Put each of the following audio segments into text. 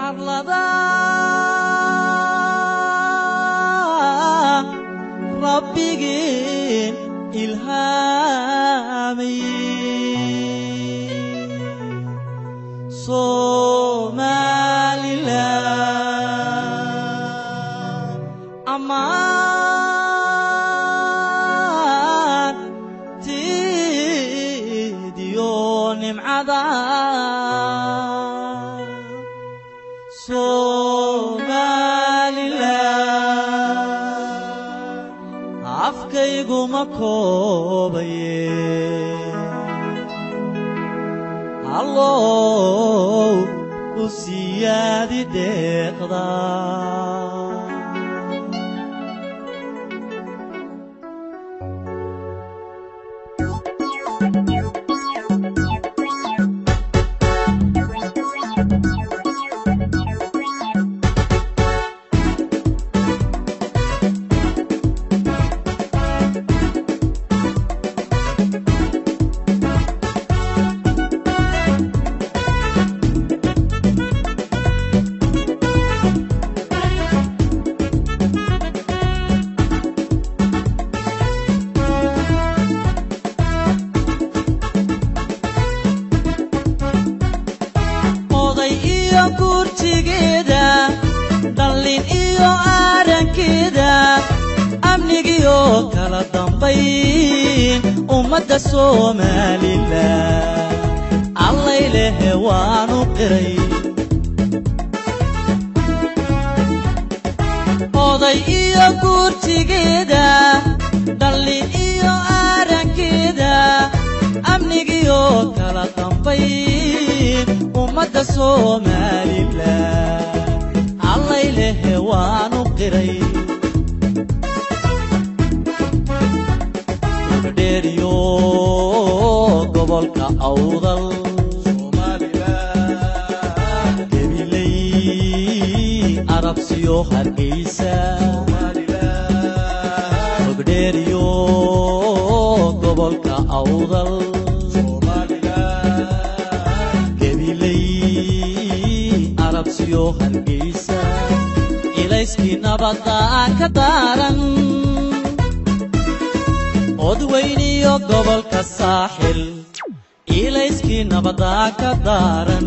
arlada rabbigeen ilhaamay somalilan ammaan tiidiyo nimcada somalilan afkayguma koobaye allow u siyaadi deeqda oday iyo kurtigeeda dhallin iyo aarankeeda amnigiyo kala dambayn ummadda somalilan allay lehe waanu qiray oday iyo kurtigeeda dhallin iyo aarankeeda amnigiyo kala dambayn ummadda somalilan allay lehe waanu qiray dheeriyo gobolka awdal gabiley arabsiyo hargeysa ogdheeriyo gobolka awdal gabiley arabsiyo hargeysa ilayskii nabadda ka daaran odweyniyo gobolka saaxil ilayskii nabadda ka daaran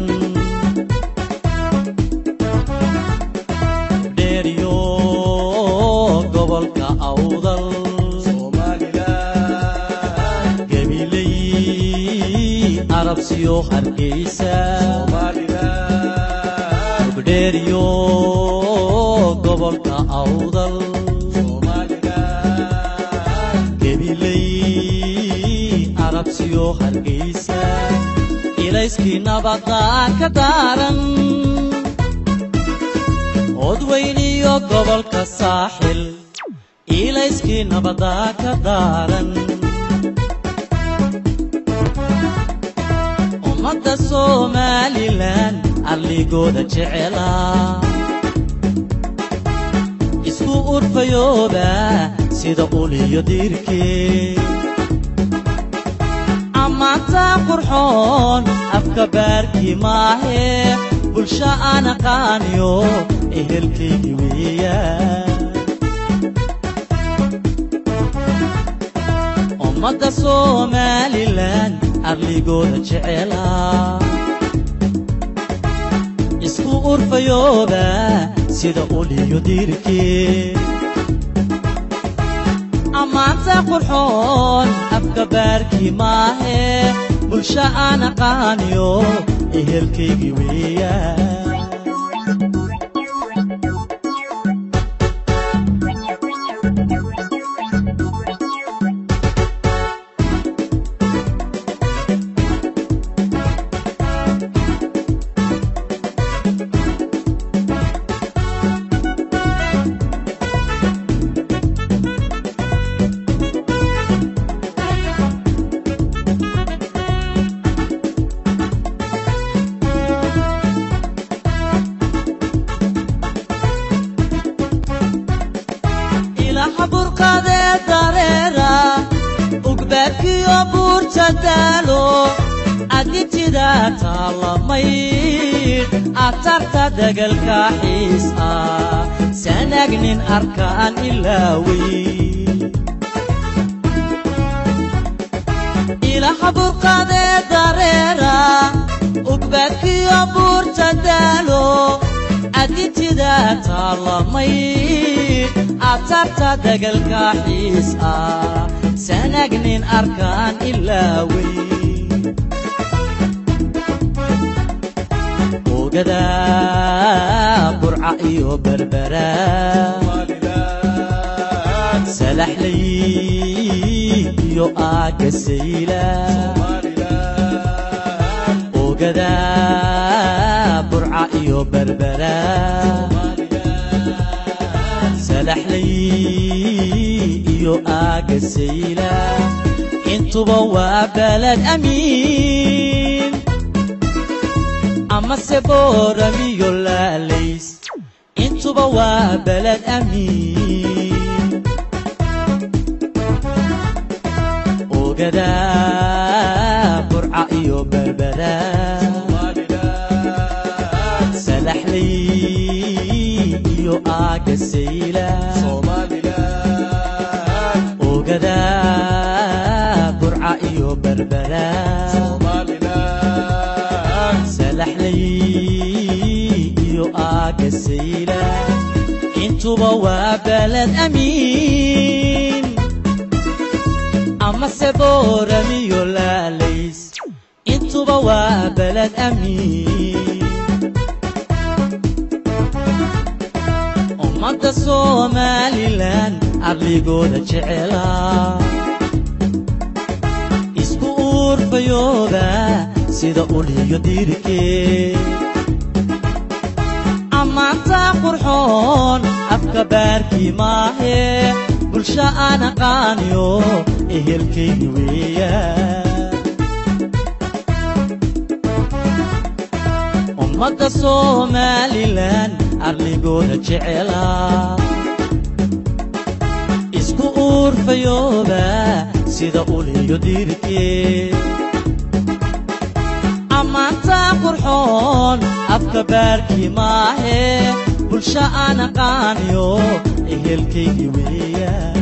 dheeriyo gobolka awdal gabiley arabsiyo hargeysa ogdheeriyo gobolka awdal gabiley arabsiyo hargeysa ilayskii nabadda ka daaran odweyniyo gobolka saaxil ilayskii nabadda ka daaran ummadda somalilan arligooda jecela isku urfayooba sida uliyo diirkee ammaanta qurxoon afka baarkii maahee bulsho aan aqaaniyo ehelkaygii weeyaan ummadda somalilan arligooda jecela isku urfayooba sida uliyo diirkee ammaanta qurxoon afka baarkii maahee bulsho aan aqaaniyo ehelkaygii weeyaan ilaha burqadee dareera ugbaadkiyo buurta daalo aditida taalamayd atarta dagalka xiis ah sanagnin arkaan ilaawey ilaha burqadee dareera ugbaadkiyo buurta daalo aditida taalamayd atarta dagalka xiis ah sanagnin arkaan ilaawey ogada burca iyo berbera salaxlay iyo aagasayla ogada burca iyo berbera salaxlay iyo aagasayla intuba waa balad amiin amase booramiyo laalays intuba waa balad amiin ogada burca iyo berbera salaxlay iyo aagasayla ogada burca iyo berbera salaxlay iyo aagasayla intuba waa balad amiin amase booramiyo laalays intuba waa balad amiin ummadda somalilan arligooda jecela isku uurfayooba sida uliyo diirkee ammaanta qurxoon afka baarkii maahee bulsho aan aqaaniyo ehelkaygi weeyaan ummadda somalilan arligooda jecela isku uurfayooba sida uliyo diirkee ammaanta qurxoon afka baarkii maahee bulsho aan aqaaniyo ehelkaygi weeyaan